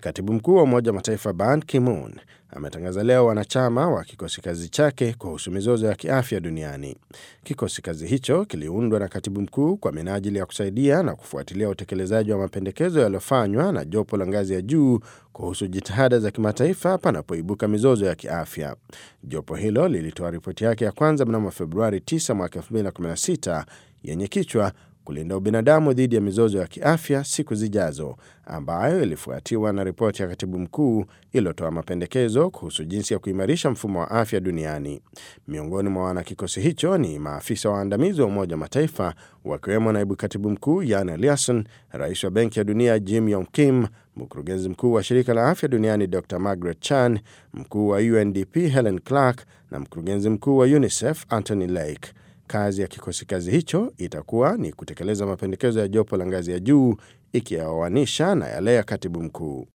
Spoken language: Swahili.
Katibu mkuu wa Umoja wa Mataifa Ban Ki-moon ametangaza leo wanachama wa kikosi kazi chake kuhusu mizozo ya kiafya duniani. Kikosi kazi hicho kiliundwa na katibu mkuu kwa minajili ya kusaidia na kufuatilia utekelezaji wa mapendekezo yaliyofanywa na jopo la ngazi ya juu kuhusu jitihada za kimataifa panapoibuka mizozo ya kiafya. Jopo hilo lilitoa ripoti yake ya kwanza mnamo Februari 9 mwaka 2016 yenye kichwa kulinda ubinadamu dhidi ya mizozo ya kiafya siku zijazo, ambayo ilifuatiwa na ripoti ya katibu mkuu iliyotoa mapendekezo kuhusu jinsi ya kuimarisha mfumo wa afya duniani. Miongoni mwa wanakikosi hicho ni maafisa waandamizi wa Umoja wa Mataifa, wakiwemo naibu katibu mkuu Jan Eliasson, rais wa Benki ya Dunia Jim Yong Kim, mkurugenzi mkuu wa shirika la afya duniani Dr Margaret Chan, mkuu wa UNDP Helen Clark na mkurugenzi mkuu wa UNICEF Anthony Lake. Kazi ya kikosi kazi hicho itakuwa ni kutekeleza mapendekezo ya jopo la ngazi ya juu ikiyaoanisha na yale ya katibu mkuu.